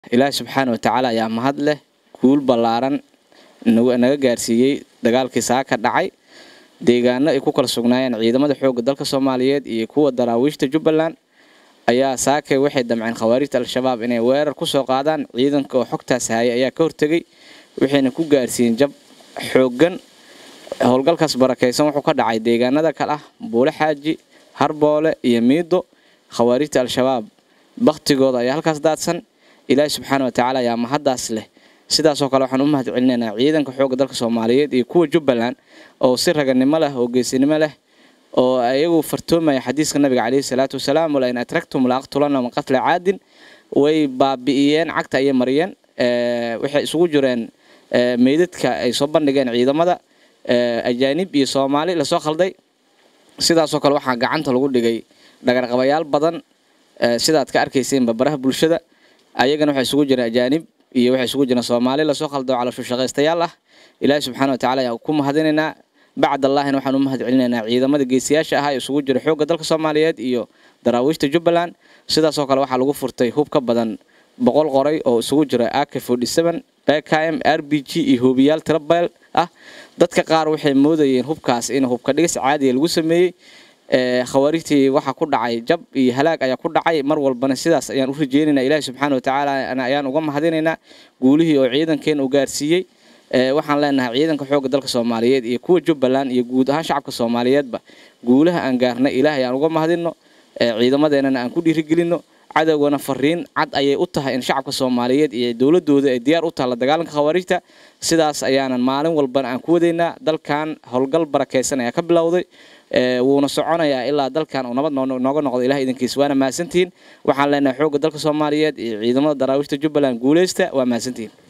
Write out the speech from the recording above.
ilaahi subxaana watacaala ayaa mahad leh guul ballaaran naga gaarsiiyey dagaalkii saaka dhacay deegaano ay ku kala sugnaayeen ciidamada xoogga dalka soomaaliyeed iyo kuwa daraawiishta jubbaland ayaa saakay waxay damceen khawaarijta al-shabaab inay weerar kusoo qaadaan ciidanka oo xogtaas hayay ayaa ka hortegay waxayna ku gaarsiiyeen jab xooggan howlgalkaas barakaysan wuxuu ka dhacay deegaanada kale ah buule xaaji harboole iyo miido khawaarijta al-shabaab baktigooda ayaa halkaas daadsan ilaahi subxaana watacaala ayaa mahaddaas leh sidaasoo kale waxaan u mahad celinaynaa ciidanka xoogga dalka soomaaliyeed iyo kuwa jubbaland oo si raganimo leh oo geesinimo leh oo ayagu fartoomaya xadiiska nabiga caleyhi salaatu wasalaam wala in atragtum la aqtulana min qatla caadin way baabi'iyeen cagta ayay mariyeen waxay isugu jireen meydadka ay soo bandhigeen ciidamada ajaanib iyo soomaali lasoo khalday sidaasoo kale waxaa gacanta lagu dhigay dhagarqabayaal badan sidaad ka arkayseenba baraha bulshada ayagana waxay isugu jireen ajaanib iyo waxay isugu jireen soomaali lasoo khaldo calooshu shaqaystayaal ah ilaahi subxaana watacaala ayaa ku mahadinaynaa bacd allaahina waxaan u mahad celinaynaa ciidamada geesiyaasha ahaa ee isugu jira xoogga dalka soomaaliyeed iyo daraawiishta jubbaland sidaasoo kale waxaa lagu furtay hub ka badan boqol qoray oo isugu jira ak bkm r b g iyo hoobiyaal tirabeel ah dadka qaar waxay moodayeen hubkaas in hubka dhigis caadiya lagu sameeyey khawaarijtii waxaa ku dhacay jab iyo halaag ayaa ku dhacay mar walbana sidaas ayaan u rajeynaynaa ilaahi subxaana watacaala ayaan uga mahadinaynaa guulihii oo ciidankeena u gaarsiiyey waxaan leenahay ciidanka xoogga dalka soomaaliyeed iyo kuwa jubbaland iyo guud ahaan shacabka soomaaliyeedba guulaha aan gaarnay ilaah ayaan uga mahadinno ciidamadeenana aan ku dhiirigelinno cadowgana fariin cad ayay u tahay in shacabka soomaaliyeed iyo dowladooda ay diyaar u tahay la dagaalanka khawaarijta sidaas ayaanan maalin walbana aan ku wadaynaa dalkan howlgal barakaysan ayaa ka bilowday wuuna soconayaa ilaa dalkan uu nabad nooga noqdo ilaah idinkiis waana mahadsantihiin waxaan leenahay xoogga dalka soomaaliyeed iyo ciidamada daraawiishta jubbaland guuleysta waa mahadsantihiin